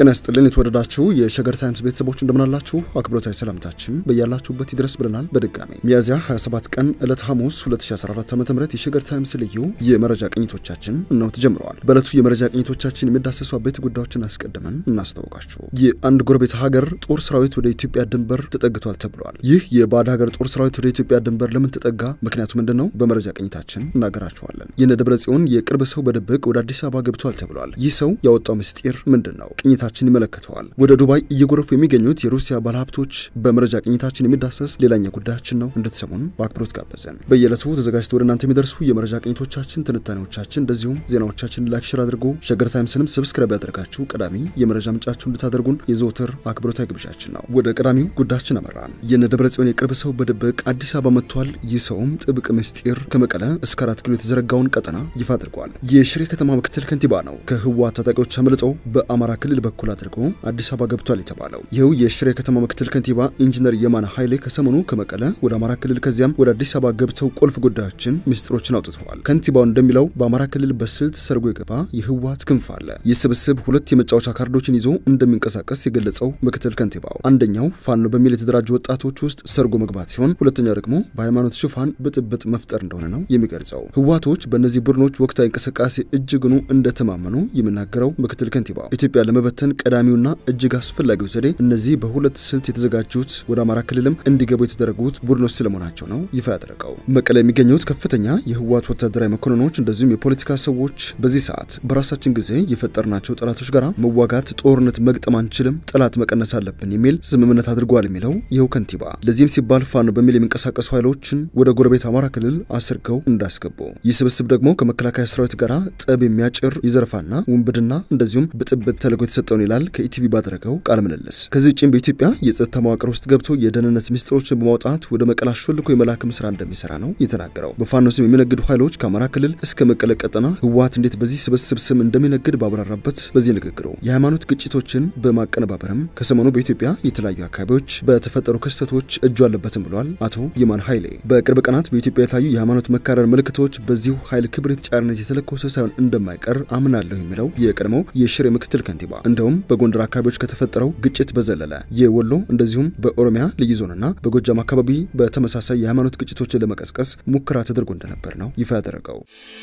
ጤና ይስጥልን የተወደዳችሁ የሸገር ታይምስ ቤተሰቦች እንደምናላችሁ አክብሮታዊ ሰላምታችን በያላችሁበት ይድረስ ብለናል። በድጋሚ ሚያዝያ 27 ቀን ዕለት ሐሙስ 2014 ዓ ም የሸገር ታይምስ ልዩ የመረጃ ቅኝቶቻችን እነሆ ተጀምረዋል። በዕለቱ የመረጃ ቅኝቶቻችን የሚዳሰሱ አበይት ጉዳዮችን አስቀድመን እናስታውቃችሁ። የአንድ ጎረቤት ሀገር ጦር ሰራዊት ወደ ኢትዮጵያ ድንበር ተጠግቷል ተብሏል። ይህ የባዕድ ሀገር ጦር ሰራዊት ወደ ኢትዮጵያ ድንበር ለምን ተጠጋ? ምክንያቱ ምንድን ነው? በመረጃ ቅኝታችን እናገራችኋለን። የነ ደብረ ጽዮን የቅርብ ሰው በድብቅ ወደ አዲስ አበባ ገብቷል ተብሏል። ይህ ሰው ያወጣው ምስጢር ምንድን ነው? ቅኝታችን ይመለከተዋል። ወደ ዱባይ እየጎረፉ የሚገኙት የሩሲያ ባለሀብቶች በመረጃ ቅኝታችን የሚዳሰስ ሌላኛ ጉዳያችን ነው። እንድትሰሙን በአክብሮት ጋበዘን። በየዕለቱ ተዘጋጅተው ወደ እናንተ የሚደርሱ የመረጃ ቅኝቶቻችን፣ ትንታኔዎቻችን እንደዚሁም ዜናዎቻችን ላይክ፣ ሼር አድርጎ ሸገር ታይምስንም ሰብስክራይብ ያደርጋችሁ ቀዳሚ የመረጃ ምንጫችሁ እንድታደርጉን የዘወትር አክብሮታዊ ግብዣችን ነው። ወደ ቀዳሚው ጉዳያችን አመራን። የነ ደብረ ጽዮን የቅርብ ሰው በድብቅ አዲስ አበባ መጥቷል። ይህ ሰውም ጥብቅ ምስጢር ከመቀለ እስከ አራት ኪሎ የተዘረጋውን ቀጠና ይፋ አድርጓል። የሽሬ ከተማ ምክትል ከንቲባ ነው ከህወሓት ታጣቂዎች አምልጦ በአማራ ክልል በኩል አድርጎ አዲስ አበባ ገብቷል የተባለው ይኸው የሽሬ ከተማ ምክትል ከንቲባ ኢንጂነር የማነ ኃይሌ ከሰሞኑ ከመቀለ ወደ አማራ ክልል ከዚያም ወደ አዲስ አበባ ገብተው ቁልፍ ጉዳዮችን ምስጢሮችን አውጥተዋል። ከንቲባው እንደሚለው በአማራ ክልል በስልት ሰርጎ የገባ የህወሓት ክንፍ አለ። ይህ ስብስብ ሁለት የመጫወቻ ካርዶችን ይዞ እንደሚንቀሳቀስ የገለጸው ምክትል ከንቲባው አንደኛው ፋኖ በሚል የተደራጁ ወጣቶች ውስጥ ሰርጎ መግባት ሲሆን፣ ሁለተኛው ደግሞ በሃይማኖት ሽፋን ብጥብጥ መፍጠር እንደሆነ ነው የሚገልጸው። ህወሓቶች በእነዚህ ቡድኖች ወቅታዊ እንቅስቃሴ እጅግኑ እንደተማመኑ የሚናገረው ምክትል ከንቲባው ኢትዮጵያ ለመበተን ቀዳሚውና እጅግ አስፈላጊው ዘዴ እነዚህ በሁለት ስልት የተዘጋጁት ወደ አማራ ክልልም እንዲገቡ የተደረጉት ቡድኖች ስለመሆናቸው ነው ይፋ ያደረገው። መቀለ የሚገኙት ከፍተኛ የህወሓት ወታደራዊ መኮንኖች እንደዚሁም የፖለቲካ ሰዎች በዚህ ሰዓት በራሳችን ጊዜ የፈጠርናቸው ጠላቶች ጋር መዋጋት፣ ጦርነት መግጠም አንችልም፣ ጠላት መቀነስ አለብን የሚል ስምምነት አድርጓል የሚለው ይኸው ከንቲባ ለዚህም ሲባል ፋኖ በሚል የሚንቀሳቀሱ ኃይሎችን ወደ ጎረቤት አማራ ክልል አስርገው እንዳስገቡ ይህ ስብስብ ደግሞ ከመከላከያ ሰራዊት ጋር ጠብ የሚያጭር ይዘርፋና ውንብድና እንደዚሁም ብጥብጥ ተልዕኮ የተሰጠውን ይላል ከኢቲቪ ባደረገው ቃለ ምልልስ። ከዚህ ውጭም በኢትዮጵያ የጸጥታ መዋቅር ውስጥ ገብቶ የደህንነት ሚስጥሮችን በማውጣት ወደ መቀለ አሾልኮ የመላክም ስራ እንደሚሰራ ነው የተናገረው። በፋኖ ስም የሚነግዱ ኃይሎች ከአማራ ክልል እስከ መቀለ ቀጠና ህወሓት እንዴት በዚህ ስብስብ ስም እንደሚነግድ ባብራራበት በዚህ ንግግሩ የሃይማኖት ግጭቶችን በማቀነባበርም ከሰሞኑ በኢትዮጵያ የተለያዩ አካባቢዎች በተፈጠሩ ክስተቶች እጁ አለበትም ብሏል አቶ የማን ኃይሌ። በቅርብ ቀናት በኢትዮጵያ የተለያዩ የሃይማኖት መካረር ምልክቶች በዚሁ ኃይል ክብሪት ጫርነት የተለኮሰ ሳይሆን እንደማይቀር አምናለሁ የሚለው የቀድሞው የሽሬ ምክትል ከንቲባ እንደውም በጎንደር አካባቢዎች ከተፈጠረው ግጭት በዘለለ የወሎ እንደዚሁም በኦሮሚያ ልዩ ዞንና በጎጃም አካባቢ በተመሳሳይ የሃይማኖት ግጭቶችን ለመቀስቀስ ሙከራ ተደርጎ እንደነበር ነው ይፋ ያደረገው።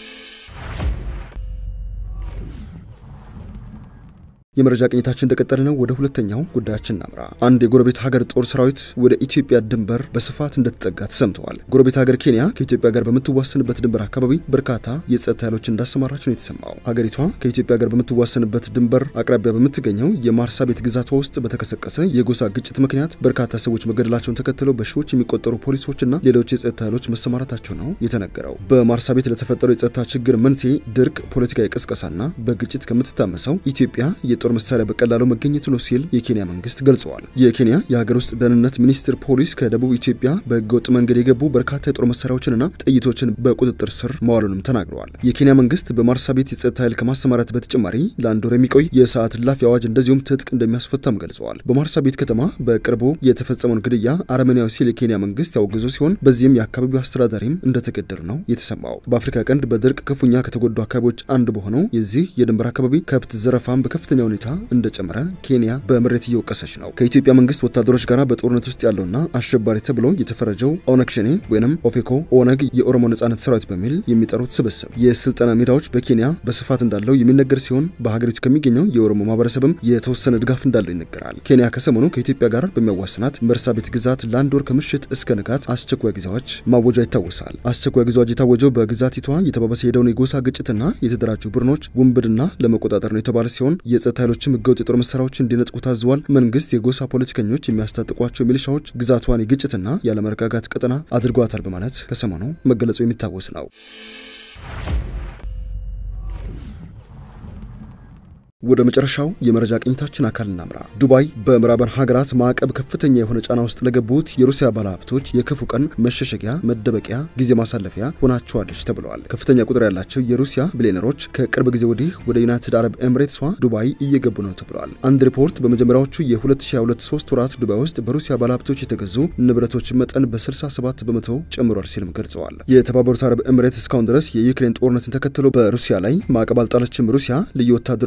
የመረጃ ቅኝታችን እንደቀጠለ ነው። ወደ ሁለተኛው ጉዳያችን እናምራ። አንድ የጎረቤት ሀገር ጦር ሰራዊት ወደ ኢትዮጵያ ድንበር በስፋት እንደተጠጋ ተሰምተዋል። ጎረቤት ሀገር ኬንያ ከኢትዮጵያ ጋር በምትዋሰንበት ድንበር አካባቢ በርካታ የጸጥታ ኃይሎች እንዳሰማራች ነው የተሰማው። ሀገሪቷ ከኢትዮጵያ ጋር በምትዋሰንበት ድንበር አቅራቢያ በምትገኘው የማርሳቤት ግዛቷ ውስጥ በተቀሰቀሰ የጎሳ ግጭት ምክንያት በርካታ ሰዎች መገደላቸውን ተከትለው በሺዎች የሚቆጠሩ ፖሊሶችና ሌሎች የጸጥታ ኃይሎች መሰማራታቸው ነው የተነገረው። በማርሳቤት ለተፈጠረው የጸጥታ ችግር መንስኤ ድርቅ፣ ፖለቲካዊ ቅስቀሳና በግጭት ከምትታመሰው ኢትዮጵያ የጦር መሳሪያ በቀላሉ መገኘቱ ነው ሲል የኬንያ መንግስት ገልጸዋል። የኬንያ የሀገር ውስጥ ደህንነት ሚኒስትር ፖሊስ ከደቡብ ኢትዮጵያ በህገወጥ መንገድ የገቡ በርካታ የጦር መሳሪያዎችንና ጥይቶችን በቁጥጥር ስር መዋሉንም ተናግረዋል። የኬንያ መንግስት በማርሳቤት የጸጥታ ኃይል ከማሰማራት በተጨማሪ ለአንድ ወር የሚቆይ የሰዓት እላፊ አዋጅ እንደዚሁም ትጥቅ እንደሚያስፈታም ገልጸዋል። በማርሳቤት ከተማ በቅርቡ የተፈጸመውን ግድያ አረመኔያዊ ሲል የኬንያ መንግስት ያወገዙ ሲሆን በዚህም የአካባቢው አስተዳዳሪም እንደተገደሉ ነው የተሰማው። በአፍሪካ ቀንድ በድርቅ ክፉኛ ከተጎዱ አካባቢዎች አንዱ በሆነው የዚህ የድንበር አካባቢ ከብት ዘረፋም በከፍተኛ ሁኔታ እንደጨመረ ኬንያ በምሬት እየወቀሰች ነው። ከኢትዮጵያ መንግስት ወታደሮች ጋር በጦርነት ውስጥ ያለውና አሸባሪ ተብሎ የተፈረጀው ኦነግ ሸኔ ወይም ኦፌኮ ኦነግ የኦሮሞ ነጻነት ሰራዊት በሚል የሚጠሩት ስብስብ የስልጠና ሜዳዎች በኬንያ በስፋት እንዳለው የሚነገር ሲሆን በሀገሪቱ ከሚገኘው የኦሮሞ ማህበረሰብም የተወሰነ ድጋፍ እንዳለው ይነገራል። ኬንያ ከሰሞኑ ከኢትዮጵያ ጋር በሚያዋስናት መርሳቤት ግዛት ለአንድ ወር ከምሽት እስከ ንጋት አስቸኳይ ጊዜዎች ማወጇ ይታወሳል። አስቸኳይ ጊዜዎች የታወጀው በግዛቲቷ የተባባሰ የሄደውን የጎሳ ግጭትና የተደራጁ ቡድኖች ውንብድና ለመቆጣጠር ነው የተባለ ሲሆን የጸጥታ ኃይሎችም ህገወጥ የጦር መሳሪያዎችን እንዲነጥቁ ታዘዋል። መንግስት የጎሳ ፖለቲከኞች የሚያስታጥቋቸው ሚሊሻዎች ግዛቷን የግጭትና ያለመረጋጋት ቀጠና አድርጓታል በማለት ከሰሞኑ መገለጹ የሚታወስ ነው። ወደ መጨረሻው የመረጃ ቅኝታችን አካል እናምራ። ዱባይ በምዕራባን ሀገራት ማዕቀብ ከፍተኛ የሆነ ጫና ውስጥ ለገቡት የሩሲያ ባለሀብቶች የክፉ ቀን መሸሸጊያ፣ መደበቂያ፣ ጊዜ ማሳለፊያ ሆናቸዋለች ተብለዋል። ከፍተኛ ቁጥር ያላቸው የሩሲያ ቢሊዮነሮች ከቅርብ ጊዜ ወዲህ ወደ ዩናይትድ አረብ ኤምሬትሷ ዱባይ እየገቡ ነው ተብለዋል። አንድ ሪፖርት በመጀመሪያዎቹ የ2022 ሶስት ወራት ዱባይ ውስጥ በሩሲያ ባለሀብቶች የተገዙ ንብረቶች መጠን በ67 በመቶ ጨምሯል ሲልም ገልጸዋል። የተባበሩት አረብ ኤምሬት እስካሁን ድረስ የዩክሬን ጦርነትን ተከትሎ በሩሲያ ላይ ማዕቀብ አልጣለችም። ሩሲያ ልዩ ወታደራዊ ኦፕሬሽን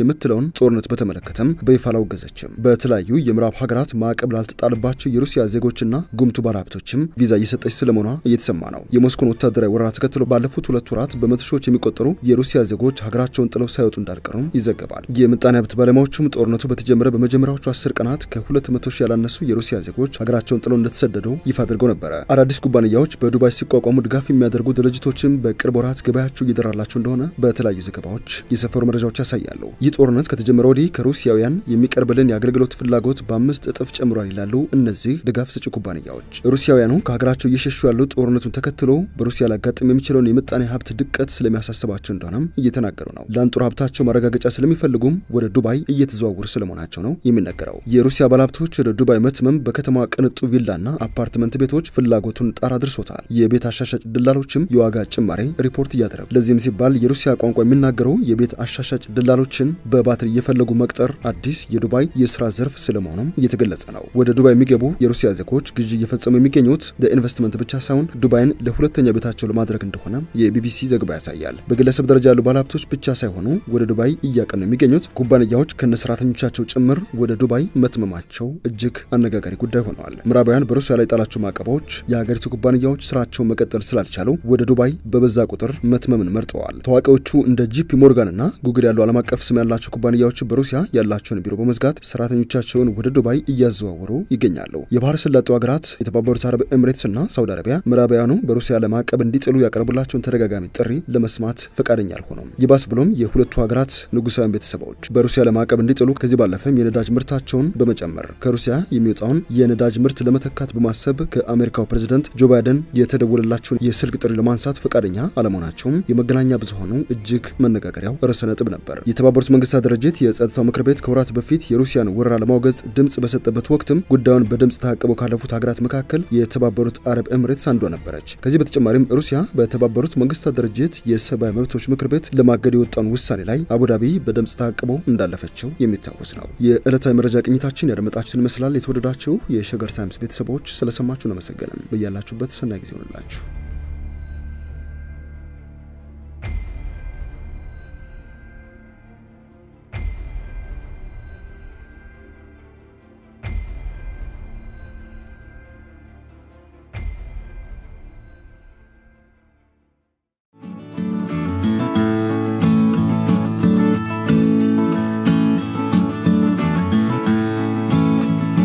የምትለውን ጦርነት በተመለከተም በይፋ አላወገዘችም። በተለያዩ የምዕራብ ሀገራት ማዕቀብ ላልተጣለባቸው የሩሲያ ዜጎችና ጉምቱ ባለሀብቶችም ቪዛ እየሰጠች ስለመሆኗ እየተሰማ ነው። የሞስኮን ወታደራዊ ወረራ ተከትሎ ባለፉት ሁለት ወራት በመቶ ሺዎች የሚቆጠሩ የሩሲያ ዜጎች ሀገራቸውን ጥለው ሳይወጡ እንዳልቀሩም ይዘገባል። የምጣኔ ሀብት ባለሙያዎችም ጦርነቱ በተጀመረ በመጀመሪያዎቹ አስር ቀናት ከሁለት መቶ ሺህ ያላነሱ የሩሲያ ዜጎች ሀገራቸውን ጥለው እንደተሰደዱ ይፋ አድርገው ነበረ። አዳዲስ ኩባንያዎች በዱባይ ሲቋቋሙ ድጋፍ የሚያደርጉ ድርጅቶችም በቅርብ ወራት ገበያቸው እየደራላቸው እንደሆነ በተለያዩ ዘገባዎች የሰፈሩ መረጃዎች ያሳያሉ። ይህ ጦርነት ከተጀመረ ወዲህ ከሩሲያውያን የሚቀርብልን የአገልግሎት ፍላጎት በአምስት እጥፍ ጨምሯል ይላሉ እነዚህ ድጋፍ ሰጪ ኩባንያዎች። ሩሲያውያኑ ከሀገራቸው እየሸሹ ያሉት ጦርነቱን ተከትሎ በሩሲያ ሊያጋጥም የሚችለውን የምጣኔ ሀብት ድቀት ስለሚያሳስባቸው እንደሆነም እየተናገሩ ነው። ለአንጡር ሀብታቸው ማረጋገጫ ስለሚፈልጉም ወደ ዱባይ እየተዘዋወሩ ስለመሆናቸው ነው የሚነገረው። የሩሲያ ባለሀብቶች ወደ ዱባይ መትመም በከተማዋ ቅንጡ ቪላና አፓርትመንት ቤቶች ፍላጎቱን ጣራ አድርሶታል። የቤት አሻሻጭ ደላሎችም የዋጋ ጭማሬ ሪፖርት እያደረጉ ለዚህም ሲባል የሩሲያ ቋንቋ የሚናገሩ የቤት አሻሻጭ ደላሎችን በባትሪ እየፈለጉ መቅጠር አዲስ የዱባይ የስራ ዘርፍ ስለመሆኑም እየተገለጸ ነው። ወደ ዱባይ የሚገቡ የሩሲያ ዜጎች ግዢ እየፈጸሙ የሚገኙት ለኢንቨስትመንት ብቻ ሳይሆን ዱባይን ለሁለተኛ ቤታቸው ለማድረግ እንደሆነ የቢቢሲ ዘገባ ያሳያል። በግለሰብ ደረጃ ያሉ ባለሀብቶች ብቻ ሳይሆኑ ወደ ዱባይ እያቀኑ የሚገኙት ኩባንያዎች ከነሰራተኞቻቸው ጭምር ወደ ዱባይ መትመማቸው እጅግ አነጋጋሪ ጉዳይ ሆነዋል። ምዕራባውያን በሩሲያ ላይ ጣላቸው ማዕቀቦች የሀገሪቱ ኩባንያዎች ስራቸውን መቀጠል ስላልቻሉ ወደ ዱባይ በበዛ ቁጥር መትመምን መርጠዋል። ታዋቂዎቹ እንደ ጂፒ ሞርጋንና ጉግል ያሉ ዓለም አቀፍ ስም ያላቸው ኩባንያዎች በሩሲያ ያላቸውን ቢሮ በመዝጋት ሰራተኞቻቸውን ወደ ዱባይ እያዘዋወሩ ይገኛሉ። የባህረ ሰላጤው ሀገራት የተባበሩት አረብ ኤምሬትስና ሳውዲ አረቢያ ምዕራባውያኑ በሩሲያ ላይ ማዕቀብ እንዲጥሉ ያቀረቡላቸውን ተደጋጋሚ ጥሪ ለመስማት ፈቃደኛ አልሆኑም። ይባስ ብሎም የሁለቱ ሀገራት ንጉሳውያን ቤተሰቦች በሩሲያ ላይ ማዕቀብ እንዲጥሉ ከዚህ ባለፈም የነዳጅ ምርታቸውን በመጨመር ከሩሲያ የሚወጣውን የነዳጅ ምርት ለመተካት በማሰብ ከአሜሪካው ፕሬዝደንት ጆ ባይደን የተደወለላቸውን የስልክ ጥሪ ለማንሳት ፈቃደኛ አለመሆናቸውም የመገናኛ ብዙኃኑ እጅግ መነጋገሪያው ርዕሰ ነጥብ ነበር። የተባበሩት መንግስታት ድርጅት የጸጥታው ምክር ቤት ከወራት በፊት የሩሲያን ወረራ ለማውገዝ ድምፅ በሰጠበት ወቅትም ጉዳዩን በድምፅ ታቅበው ካለፉት ሀገራት መካከል የተባበሩት አረብ ኤምሬትስ አንዷ ነበረች። ከዚህ በተጨማሪም ሩሲያ በተባበሩት መንግስታት ድርጅት የሰብአዊ መብቶች ምክር ቤት ለማገድ የወጣውን ውሳኔ ላይ አቡዳቢ በድምፅ ታቅቦ እንዳለፈችው የሚታወስ ነው። የዕለታዊ መረጃ ቅኝታችን ያደመጣችሁትን ይመስላል። የተወደዳችሁ የሸገር ታይምስ ቤተሰቦች ስለሰማችሁ እናመሰገንን። በያላችሁበት ሰናይ ጊዜ ይሆንላችሁ።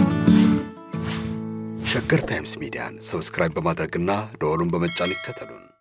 ሸገር ታይምስ ሚዲያን ሰብስክራይብ በማድረግና ደወሉን በመጫን ይከተሉን።